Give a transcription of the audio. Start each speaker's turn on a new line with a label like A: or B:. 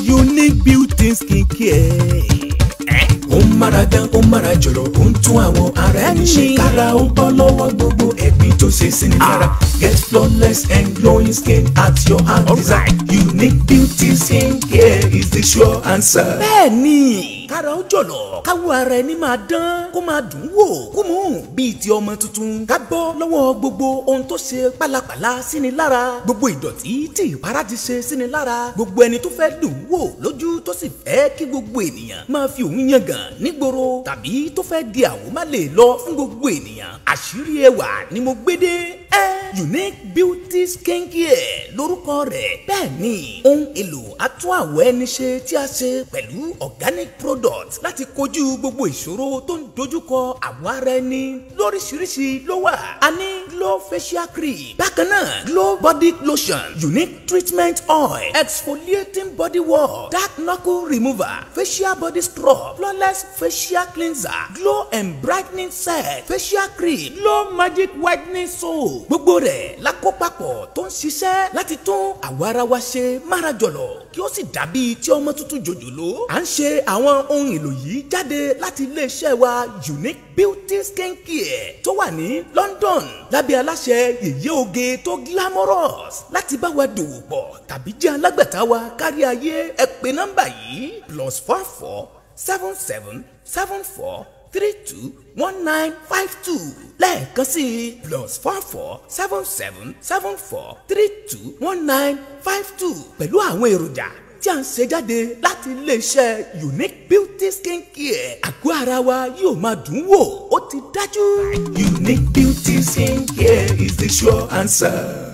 A: unique beauty skin care.
B: ó ń mára dán ó ń mára jọ̀lọ̀ ó ń tún àwọn ara ẹni ṣe
A: Bẹ́ẹ̀ni.
B: kára ó bọ́ lọ́wọ́ gbogbo ẹ̀gbin tó ṣe sí ni lára get flawless and glowing skin at your hand design unique beauty skin care is the sure answer.
A: bẹ́ẹ̀ni kára ó jọ̀lọ̀ káwọ́ ara ẹni máa dán kó máa dùn wò kó mú bíi ti ọmọ tuntun ká bọ́ lọ́wọ́ gbogbo ohun tó ṣe pálapàla sí ni lára gbogbo ìdọ̀tí tí ìpara ti ṣe sí ni lára gbogbo ẹni tó fẹ́ dùn wò lójú tó sì fẹ́ kí gbogbo ènìyàn máa fi òun yangàn nígboro tàbí tó fẹ́ di àwò má lè lọ fún gbogbo ènìyàn àṣírí ẹwà ni mo gbé dé ẹ́ unique beauty skin care lórúkọ rẹ̀ bẹ́ẹ̀ ni ohun èlò atún àwọ̀ ẹni ṣe tí a ṣe pẹ̀lú organic product láti kojú gbogbo ìṣòro tó ń dojúkọ àwọ̀ ara ẹni lóríṣiríṣi ló wà a ní glow facial cream bákan náà glow body lotion unique treatment oil exfoliating body wash dark knuckle remover facial body scrub flawless facial cleanser glow and brightening set facial cream glow magic whitening soap gbogbo rẹ̀ lákòpapọ̀ tó ń ṣiṣẹ́ láti tún àwọ̀ ara wa ṣe mára jọ̀lọ̀ kí ó sì dàbí tí ọmọ tuntun jòjòló à ń ṣe àwọn ohun èlò yìí jáde láti iléeṣẹ́ wa unique beauty skin care tó wà ní London lábẹ́ aláṣẹ yèyé oge tó glamorous láti bá wa dòwò pọ̀ tàbí jẹ́ alágbàtà wa kárí ayé ẹ pè nọ́mbà yìí plus four four seven seven seven four three two one nine five two lẹ́ẹ̀kan sí i plus four four seven seven seven four three two one nine five two pẹ̀lú àwọn èròjà tí a ń ṣe jáde láti iléeṣẹ́ unique beauty skin care àgọ́ ara wa yóò máa dùn wò ó ti dájú.
B: unique beauty skin care is the sure answer.